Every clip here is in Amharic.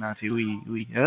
በእናትህ ውይ ውይ እ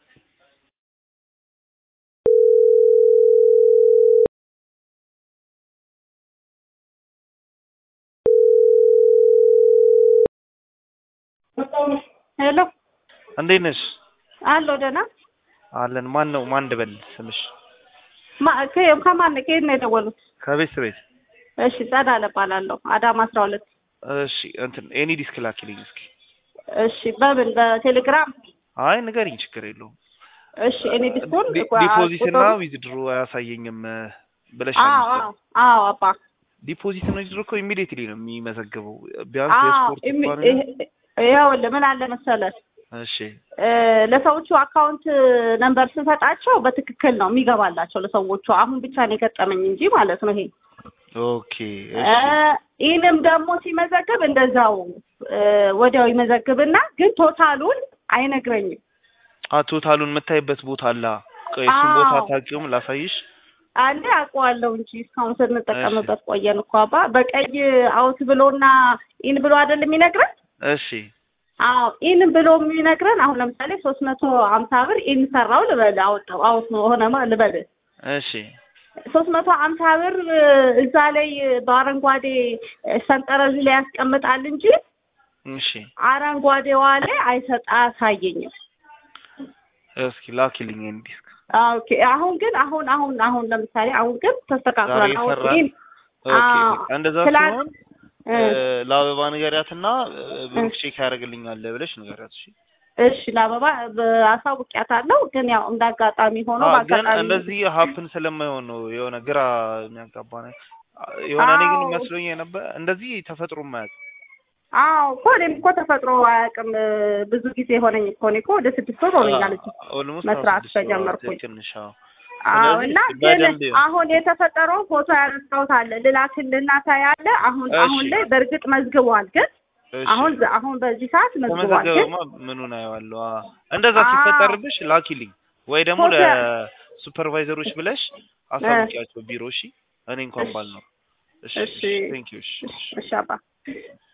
ሄሎ እንዴት ነሽ? አሎ ደህና አለን። ማን ነው ማን ልበል ስምሽ? ማ- ከ- ከማን ከየት ነው የደወሉት? ከቤት ቤት። እሺ ጸዳለ እባላለሁ አዳማ አስራ ሁለት እሺ እንትን ኤኒ ዲስክ ላኪልኝ እስኪ። እሺ በምን በቴሌግራም አይ ንገሪኝ፣ ችግር የለውም። እሺ እኔ ዲስኮን ዲ- ዲፖዚት እና ዊዝድሮ አያሳየኝም እ፣ ብለሽ አዎ አዎ አዎ አባ ዲፖዚት እና ዊዝድሮ እኮ ኢሚዲየትሊ ነው የሚመዘግበው። ቢያንስ አዎ የስፖርት ኢሚ- እንኳን ይሄ- ይኸውልህ ምን አለ መሰለህ እሺ እ፣ ለሰዎቹ አካውንት ነንበር ስሰጣቸው በትክክል ነው የሚገባላቸው ለሰዎቹ። አሁን ብቻ ነው የገጠመኝ እንጂ ማለት ነው ይሄ ኦኬ እ፣ እሺ ይህንም ደግሞ ሲመዘግብ እንደዛው እ፣ ወዲያው ይመዘግብና ግን ቶታሉን አይነግረኝም። አ ቶታሉን የምታይበት ቦታ አለ። ቆይ እሱን ቦታ አዎ። አታውቂውም? ላሳይሽ። አንዴ አውቀዋለሁ እንጂ እስካሁን ስንጠቀምበት ቆየን እኮ አባ። በቀይ አውት ብሎና ኢን ብሎ አይደል የሚነግረን? እሺ አዎ ኢን ብሎ የሚነግረን አሁን ለምሳሌ ሶስት መቶ ሀምሳ ብር ኢን ሰራው ልበል አወጣው አውት ሆነማ ልበል እሺ ሶስት መቶ ሀምሳ ብር እ፣ እዛ ላይ በአረንጓዴ ሰንጠረዥ ላይ ያስቀምጣል እንጂ እሺ አረንጓዴዋ ላይ አይሰጥ አያሳየኝም። እስኪ ላኪልኝ ኤኒ ዲስክ። ኦኬ አሁን ግን አሁን አሁን አሁን ለምሳሌ አሁን ግን ተስተካክሏል። ዛሬ አሁን ይሰራል? ኢን ኦኬ አዎ። እንደዛ ትላንት- ሲሆን እ፣ እ፣ ለአበባ ንገሪያትና እ፣ ብሩክ ቼክ ያደርግልኛል ብለሽ ንገሪያት። እሺ እሺ ለአበባ አሳውቂያታለሁ። ግን ያው እንደ አጋጣሚ ሆኖ አ፣ ግን በአጋጣሚ እንደዚህ ሀፕን ስለማይሆን ነው የሆነ ግራ የሚያጋባ ነገር የሆነ እኔ ግን አዎ። መስሎኝ ነበር እንደዚህ ተፈጥሮ ማያውቅ አዎ እኮ እኔም እኮ ተፈጥሮ አያውቅም። ብዙ ጊዜ ሆነኝ እኮ እኔ እኮ ወደ ስድስት ወር ሆነኛል እዚህ ኦልሞስት መስራት ከጀመርኩኝ። ትንሽ አዎ። አዎ ስለዚህ እና ግን በደንብ ይሁን። አሁን የተፈጠረው ፎቶ ያነሳሁት አለ ልላክልና ታያለ። አሁን እሺ። አሁን ላይ በእርግጥ መዝግቧል። ግን እሺ። አሁን አሁን በዚህ ሰዓት መዝግቧል። ግን ከመዘገበማ ምኑን አየዋለሁ። አ፣ እንደዛ አዎ። ሲፈጠርብሽ ላኪልኝ ወይ ደግሞ ፎቶ- ለሱፐርቫይዘሮች ብለሽ አሳውቂያቸው ቢሮ። እሺ እኔ እንኳን እሺ። ባል ነው። እሺ እሺ። ቴንክ ዩ። እሺ እሺ። እሺ አባ